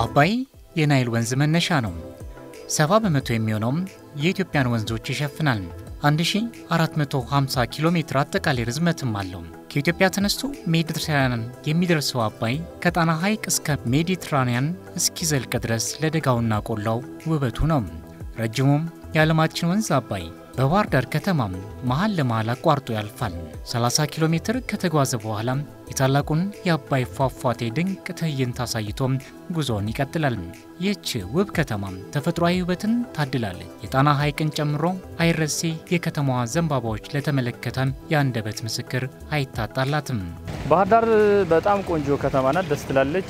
አባይ የናይል ወንዝ መነሻ ነው። ሰባ በመቶ የሚሆነውም የኢትዮጵያን ወንዞች ይሸፍናል። 1450 ኪሎ ሜትር አጠቃላይ ርዝመትም አለው። ከኢትዮጵያ ተነስቶ ሜዲትራንያን የሚደርሰው አባይ ከጣና ሐይቅ እስከ ሜዲትራንያን እስኪዘልቅ ድረስ ለደጋውና ቆላው ውበቱ ነው። ረጅሙም የዓለማችን ወንዝ አባይ በባህር ዳር ከተማም መሃል ለመሃል አቋርጦ ያልፋል። 30 ኪሎ ሜትር ከተጓዘ በኋላ የታላቁን የአባይ ፏፏቴ ድንቅ ትዕይንት አሳይቶም ጉዞውን ይቀጥላል። ይህች ውብ ከተማ ተፈጥሯዊ ውበትን ታድላለች። የጣና ሐይቅን ጨምሮ አይረሴ የከተማዋ ዘንባባዎች ለተመለከተ የአንደበት ምስክር አይታጣላትም። ባህር ዳር በጣም ቆንጆ ከተማ ናት፣ ደስ ትላለች።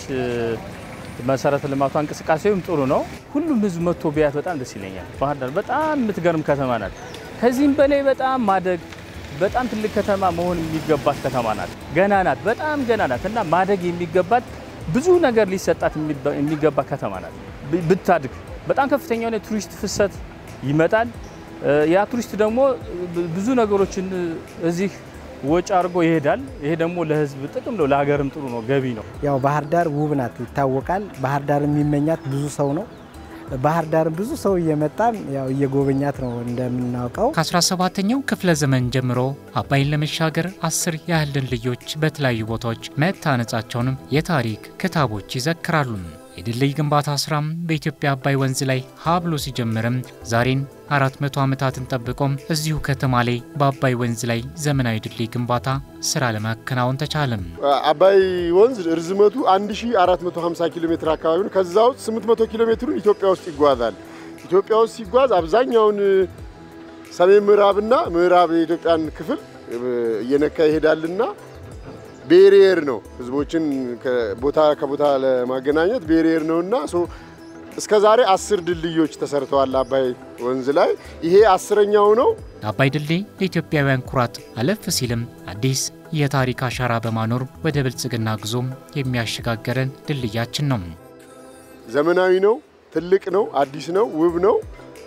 መሰረተ ልማቷ እንቅስቃሴውም ጥሩ ነው። ሁሉም ህዝብ መጥቶ ቢያት በጣም ደስ ይለኛል። ባህር ዳር በጣም የምትገርም ከተማ ናት። ከዚህም በላይ በጣም ማደግ በጣም ትልቅ ከተማ መሆን የሚገባት ከተማ ናት። ገና ናት፣ በጣም ገና ናት እና ማደግ የሚገባት ብዙ ነገር ሊሰጣት የሚገባ ከተማ ናት። ብታድግ በጣም ከፍተኛ የሆነ ቱሪስት ፍሰት ይመጣል። ያ ቱሪስት ደግሞ ብዙ ነገሮችን እዚህ ወጪ አድርጎ ይሄዳል። ይሄ ደግሞ ለህዝብ ጥቅም ነው፣ ለሀገርም ጥሩ ነው፣ ገቢ ነው። ያው ባህር ዳር ውብ ናት ይታወቃል። ባህር ዳር የሚመኛት ብዙ ሰው ነው። ባህር ዳር ብዙ ሰው እየመጣም ያው እየጎበኛት ነው እንደምናውቀው። ከ17ኛው ክፍለ ዘመን ጀምሮ አባይን ለመሻገር አስር ያህል ድልድዮች በተለያዩ ቦታዎች መታነጻቸውንም የታሪክ ክታቦች ይዘክራሉ። የድልድይ ግንባታ ስራም በኢትዮጵያ አባይ ወንዝ ላይ ሀብሎ ሲጀምርም ዛሬን 400 ዓመታትን ጠብቆም እዚሁ ከተማ ላይ በአባይ ወንዝ ላይ ዘመናዊ ድልድይ ግንባታ ስራ ለማከናወን ተቻለም። አባይ ወንዝ ርዝመቱ 1450 ኪሎ ሜትር አካባቢ ነው። ከዛ ውስጥ 800 ኪሎ ሜትሩን ኢትዮጵያ ውስጥ ይጓዛል። ኢትዮጵያ ውስጥ ሲጓዝ አብዛኛውን ሰሜን ምዕራብና ምዕራብ የኢትዮጵያን ክፍል እየነካ ይሄዳልና ቤሪየር ነው። ህዝቦችን ቦታ ከቦታ ለማገናኘት ቤሪየር ነውና እስከ ዛሬ አስር ድልድዮች ተሰርተዋል አባይ ወንዝ ላይ። ይሄ አስረኛው ነው። አባይ ድልድይ ለኢትዮጵያውያን ኩራት፣ አለፍ ሲልም አዲስ የታሪክ አሻራ በማኖር ወደ ብልጽግና ጉዞም የሚያሸጋገረን ድልድያችን ነው። ዘመናዊ ነው፣ ትልቅ ነው፣ አዲስ ነው፣ ውብ ነው።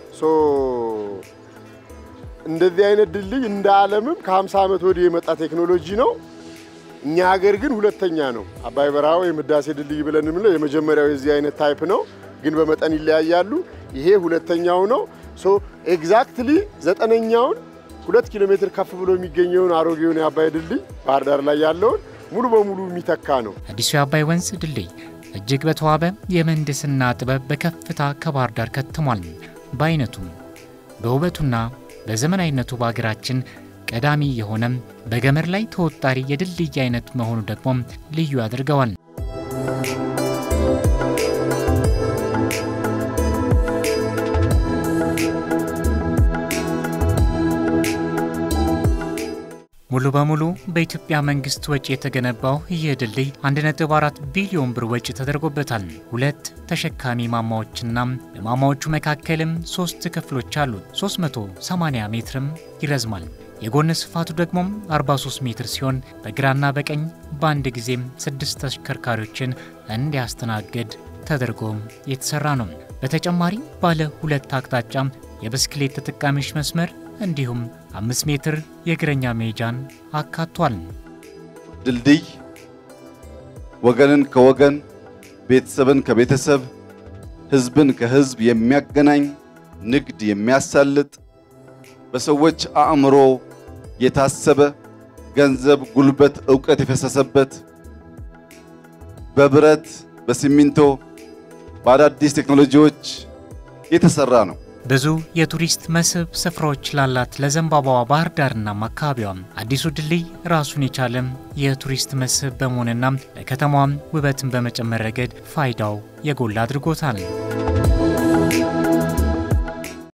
እንደዚህ አይነት ድልድይ እንደ ዓለምም ከ50 ዓመት ወዲህ የመጣ ቴክኖሎጂ ነው። እኛ ሀገር ግን ሁለተኛ ነው። አባይ በረሃ ወይም ህዳሴ ድልድይ ብለን የምንለው የመጀመሪያው የዚህ አይነት ታይፕ ነው፣ ግን በመጠን ይለያያሉ። ይሄ ሁለተኛው ነው። ሶ ኤግዛክትሊ ዘጠነኛውን ሁለት ኪሎ ሜትር ከፍ ብሎ የሚገኘውን አሮጌውን የአባይ ድልድይ ባህር ዳር ላይ ያለውን ሙሉ በሙሉ የሚተካ ነው። አዲሱ የአባይ ወንዝ ድልድይ እጅግ በተዋበ የምህንድስና ጥበብ በከፍታ ከባህር ዳር ከትሟል። በአይነቱ በውበቱና በዘመናዊነቱ በሀገራችን ቀዳሚ የሆነም በገመድ ላይ ተወጣሪ የድልድይ አይነት መሆኑ ደግሞ ልዩ ያደርገዋል። ሙሉ በሙሉ በኢትዮጵያ መንግስት ወጪ የተገነባው ይህ ድልድይ 1.4 ቢሊዮን ብር ወጪ ተደርጎበታል። ሁለት ተሸካሚ ማማዎችና በማማዎቹ መካከልም ሶስት ክፍሎች አሉት። 380 ሜትርም ይረዝማል። የጎን ስፋቱ ደግሞ 43 ሜትር ሲሆን በግራና በቀኝ በአንድ ጊዜም ስድስት ተሽከርካሪዎችን እንዲያስተናግድ ተደርጎም የተሰራ ነው። በተጨማሪ ባለ ሁለት አቅጣጫ የብስክሌት ተጠቃሚዎች መስመር እንዲሁም አምስት ሜትር የእግረኛ መሄጃን አካቷል። ድልድይ ወገንን ከወገን ቤተሰብን ከቤተሰብ ሕዝብን ከሕዝብ የሚያገናኝ ንግድ የሚያሳልጥ በሰዎች አእምሮ የታሰበ ገንዘብ፣ ጉልበት፣ ዕውቀት የፈሰሰበት በብረት በሲሚንቶ በአዳዲስ ቴክኖሎጂዎች የተሰራ ነው። ብዙ የቱሪስት መስህብ ስፍራዎች ላላት ለዘንባባዋ ባህር ዳርና አካባቢዋም አዲሱ ድልድይ ራሱን የቻለም የቱሪስት መስህብ በመሆንና ለከተማዋም ውበትን በመጨመር ረገድ ፋይዳው የጎላ አድርጎታል።